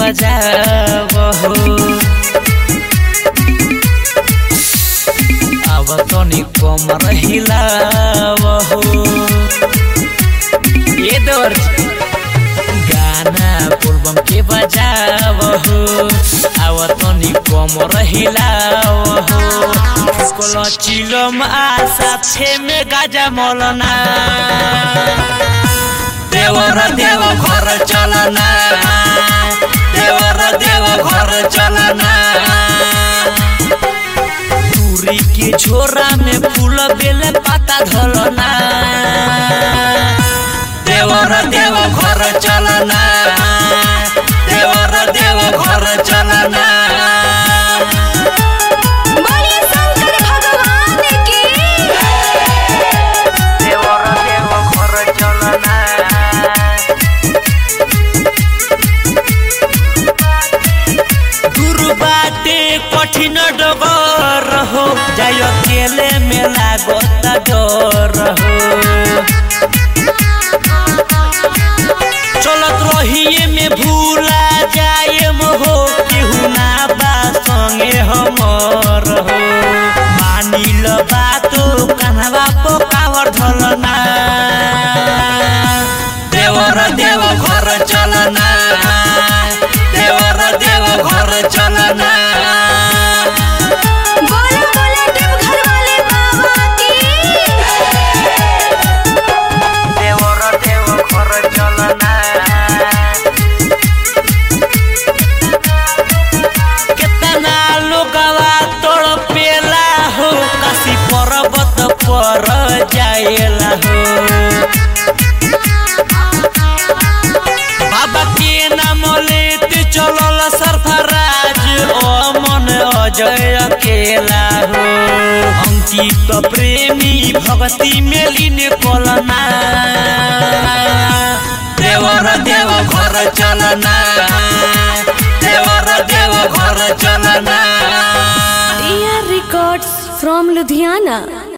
बजावहो अब तनी कमर हिलावहो ये दौर गाना पूर्वम के बजावहो अब तनी कमर हिलावहो कोलो चिलम आशा छे में गाजा मौलना देवर देव घर चलना देवर देव घर चलना तुरी के झोरा में फूल बेले पाता धलना देवर देव घर चलना देवर देव घर चलना बोलिए शंकर भगवान की देवर देव घर चलना गुरु बाटे कठिन डगर हो जाय अकेले में लागत डर हो चलत रहिए में भूला जाए हो केहू ना बा संगे हमर हो मानिल बातो कान्हवा पोकावर ढलना देवर देव घर चलना देवर देव घर चलना बोला बोला देवघर वाले बाबा की देवर देव घर चलना केतना लोगवा तड़पेला हो काशी पर्वत पर जाएला हो बाबा के नाम लेते चलल सरफराज ओ मन अजय अकेला हो अंकित प्रेमी भक्ति में लीन कोलना देवर देव घर चलना देवर देव घर चलना रिकॉर्ड्स फ्रॉम लुधियाना